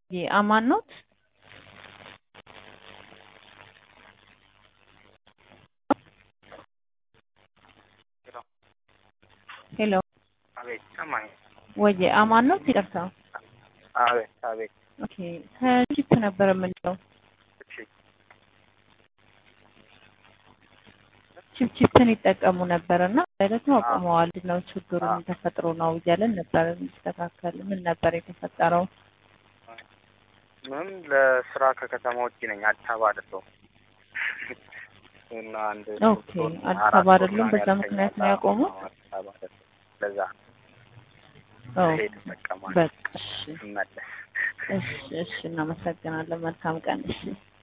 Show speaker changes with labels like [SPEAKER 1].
[SPEAKER 1] አማን ኖት? ሄሎ
[SPEAKER 2] አቤት ሰማኝ።
[SPEAKER 1] ወየ አማን ኖት? ይቅርታ።
[SPEAKER 2] አቤት አቤት።
[SPEAKER 1] ኦኬ ከጂፕ ነበር የምንለው።
[SPEAKER 2] እሺ
[SPEAKER 1] ቺፕ ቺፕን ይጠቀሙ ነበር እና ደግሞ አቁመዋል። ነው ችግሩ ምን ተፈጥሮ ነው እያለን ነበር እንዲስተካከል። ምን ነበር የተፈጠረው?
[SPEAKER 2] ምንም ለስራ ከከተማ ውጭ ነኝ። አዲስ አበባ አይደለሁም። እና አንድ
[SPEAKER 1] ኦኬ አዲስ አበባ አይደሉም። በዛ ምክንያት ነው ያቆሙት።
[SPEAKER 2] አዲስ አበባ አይደለሁም። ለዛ
[SPEAKER 1] ኦ
[SPEAKER 2] ሄድ እጠቀማለሁ
[SPEAKER 1] በቃ እሺ
[SPEAKER 2] ስመለስ
[SPEAKER 1] እሺ እሺ እናመሰግናለን። መልካም ቀን እሺ